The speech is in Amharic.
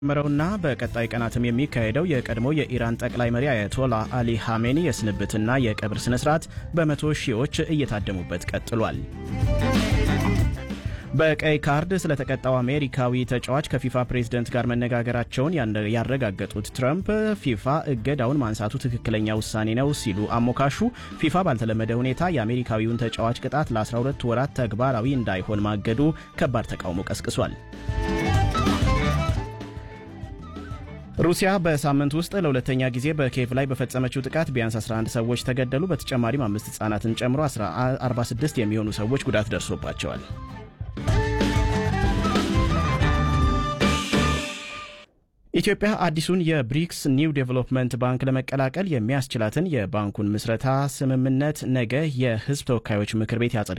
መረውና በቀጣይ ቀናትም የሚካሄደው የቀድሞ የኢራን ጠቅላይ መሪ አያቶላ አሊ ሐሜኒ የስንብትና የቀብር ስነ ስርዓት በመቶ ሺዎች እየታደሙበት ቀጥሏል። በቀይ ካርድ ስለተቀጣው አሜሪካዊ ተጫዋች ከፊፋ ፕሬዝደንት ጋር መነጋገራቸውን ያረጋገጡት ትራምፕ ፊፋ እገዳውን ማንሳቱ ትክክለኛ ውሳኔ ነው ሲሉ አሞካሹ። ፊፋ ባልተለመደ ሁኔታ የአሜሪካዊውን ተጫዋች ቅጣት ለ12 ወራት ተግባራዊ እንዳይሆን ማገዱ ከባድ ተቃውሞ ቀስቅሷል። ሩሲያ በሳምንት ውስጥ ለሁለተኛ ጊዜ በኪየቭ ላይ በፈጸመችው ጥቃት ቢያንስ 11 ሰዎች ተገደሉ። በተጨማሪም አምስት ህጻናትን ጨምሮ 46 የሚሆኑ ሰዎች ጉዳት ደርሶባቸዋል። ኢትዮጵያ አዲሱን የብሪክስ ኒው ዴቨሎፕመንት ባንክ ለመቀላቀል የሚያስችላትን የባንኩን ምስረታ ስምምነት ነገ የህዝብ ተወካዮች ምክር ቤት ያጸድቃል